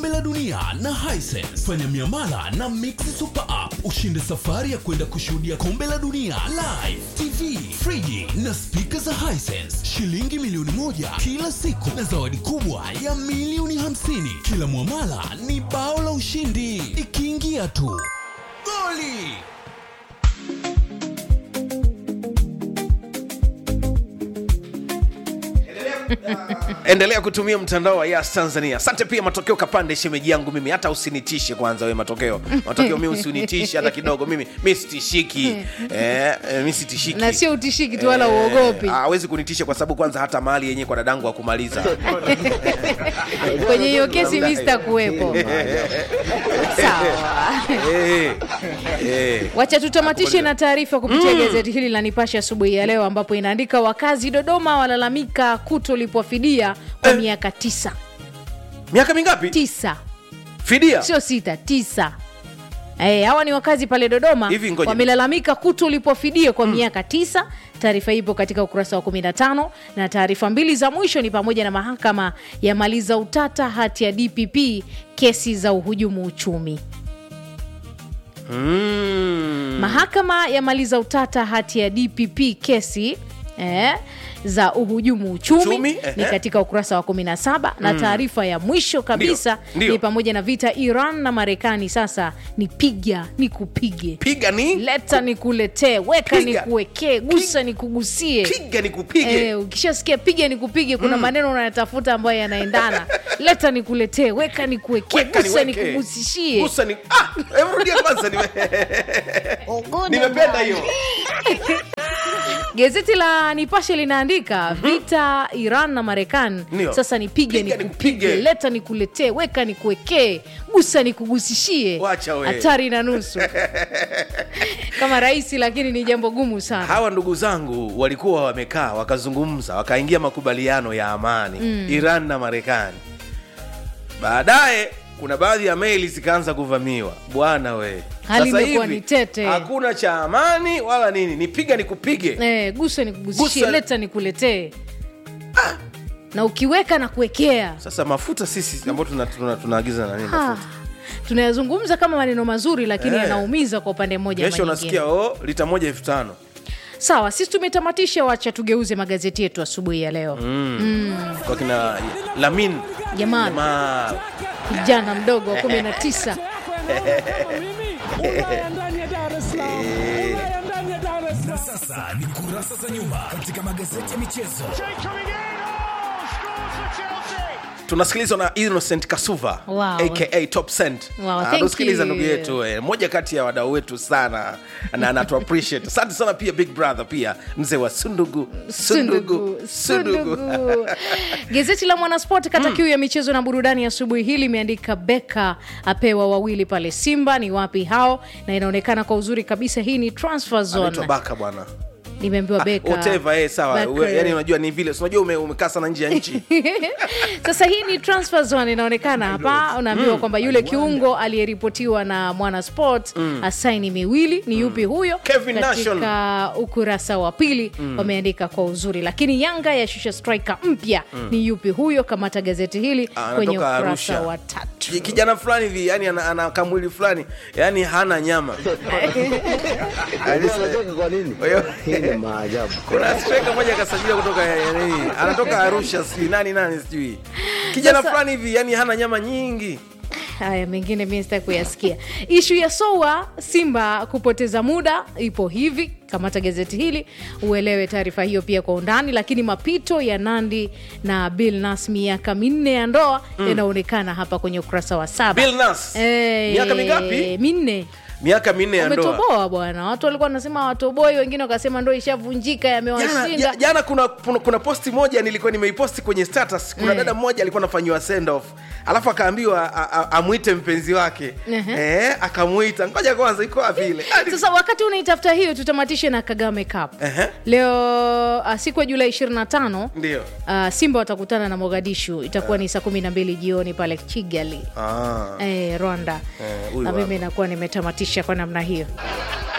kombe la dunia na Hisense. Fanya miamala na Mix Super App ushinde safari ya kwenda kushuhudia kombe la dunia live, TV, friji na spika za Hisense, shilingi milioni moja kila siku na zawadi kubwa ya milioni hamsini. Kila mwamala ni bao la ushindi, ikiingia tu goli. endelea kutumia mtandao wa yas tanzania asante pia matokeo kapande shemeji yangu mimi hata usinitishe kwanza we matokeo matokeo mi usinitishe hata kidogo mimi mi sitishiki eh, eh, mi sitishiki na sio utishiki tu wala uogopi hawezi kunitisha kwa sababu kwanza hata mahali yenyewe kwa dadangu wa kumaliza kwenye hiyo kesi mi sitakuwepo sawa Eh, eh. wacha tutamatishe na taarifa kupitia gazeti hili la nipashe asubuhi ya leo ambapo inaandika wakazi dodoma walalamika kutolipwa fidia kwa miaka tisa miaka mingapi tisa fidia sio sita tisa Eh, hawa ni wakazi pale dodoma Hivi ngoja. wamelalamika kutolipwa fidia kwa miaka tisa taarifa ipo katika ukurasa wa 15 na taarifa mbili za mwisho ni pamoja na mahakama yamaliza utata hati ya dpp kesi za uhujumu uchumi mm. mahakama yamaliza utata hati ya dpp kesi eh, za uhujumu uchumi Uchumi, ni ehe. katika ukurasa wa 17 na taarifa ya mwisho kabisa Ndio, ndio. ni pamoja na vita iran na marekani sasa ni piga ni kupige piga ni leta ni kuletee weka ni Piga. kuwekee gusa ni kugusie piga ni kupige Eh, ukishasikia piga ni kupige kuna maneno unayatafuta ambayo yanaendana leta ni kuletee weka ni kuwekee Weka gusa ni niweke. kugusishie Gusa ni ah, hebu rudia kwanza nime... nimependa hiyo gazeti la nipashe linaandika vita iran na marekani Ndio. sasa nipige Piga nikupige nikupige. leta nikuletee weka nikuwekee gusa nikugusishie Wacha we. hatari na nusu kama rahisi lakini ni jambo gumu sana hawa ndugu zangu walikuwa wamekaa wakazungumza wakaingia makubaliano ya amani mm. iran na marekani baadaye kuna baadhi ya meli zikaanza kuvamiwa bwana we Hali Sasa imekuwa hivi, ni tete. hakuna cha amani wala nini nipiga nikupige eh, gusa nikugusishie Gusa- leta nikuletee na ukiweka na kuwekea sasa mafuta sisi ambao tunaagiza tuna, tunaagiza na nini Ah, mafuta tunayazungumza kama maneno mazuri lakini Eh. yanaumiza kwa upande mmoja ama kesho nyingine. unasikia oh, lita moja elfu tano sawa sisi tumetamatisha wacha tugeuze magazeti yetu asubuhi ya leo kwa kina lamin Jamal. Jamal. kijana mdogo wa kumi na tisa Na sasa ni kurasa za nyuma katika magazeti ya michezo. tunasikilizwa na innocent kasuva Wow. aka top cent Wow, thank anasikiliza you. ndugu yetu eh, moja kati ya wadau wetu sana na anatu appreciate asante sana pia big brother pia mzee wa sundugu sundugu sundugu Sundugu. gazeti la mwanasport kata kiu ya michezo na burudani asubuhi hii limeandika beka apewa wawili pale simba ni wapi hao na inaonekana kwa uzuri kabisa hii ni transfer anaitwa zone baka bwana nimeambiwa beka whatever eh, sawa Baka. We- yani unajua ni vile si unajua ume, umekaa sana nje ya nchi sasa hii ni transfer zone inaonekana hapa unaambiwa kwamba yule kiungo aliyeripotiwa na mwana sport asaini miwili ni yupi huyo Kevin Nation. katika ukurasa wa pili wameandika kwa uzuri lakini yanga yashusha striker mpya ni yupi huyo kamata gazeti hili Ah, kwenye anatoka ukurasa Arusha. wa tatu Ki- kijana fulani hivi yani ana, ana kamwili fulani yani hana nyama Unajua kwa nini? Kwa hiyo- Hii ni maajabu. kuna striker moja kasajiliwa kutoka yani, anatoka arusha sijui nani nani sijui kijana Sasa- fulani hivi yani hana nyama nyingi haya mengine mi sitaki kuyasikia ishu ya soa simba kupoteza muda ipo hivi kamata gazeti hili uelewe taarifa hiyo pia kwa undani lakini mapito ya nandi na bill nas miaka minne ya ndoa yanaonekana hapa kwenye ukurasa wa saba Bill Nass. Eh, Miaka mingapi? minne miaka minne ya ndoa umetoboa bwana watu walikuwa wanasema watoboi wengine wakasema ndoa ishavunjika jana, yamewashinda ja- jana kuna, kuna, kuna posti moja nilikuwa nimeiposti kwenye status kuna dada mmoja alikuwa anafanyiwa send off alafu akaambiwa a- a- amwite mpenzi wake Ehe. eh, akamwita ngoja kwanza iko wapi ile Hadi- sasa wakati unaitafuta hiyo tutamatishe na kagame cup Ehe. leo uh, siku ya julai 25 ndio uh, simba watakutana na mogadishu itakuwa ni saa kumi na mbili jioni pale kigali ah. eh, rwanda Eh, huyu na hapa. mimi nakuwa nimetamatisha kwa namna hiyo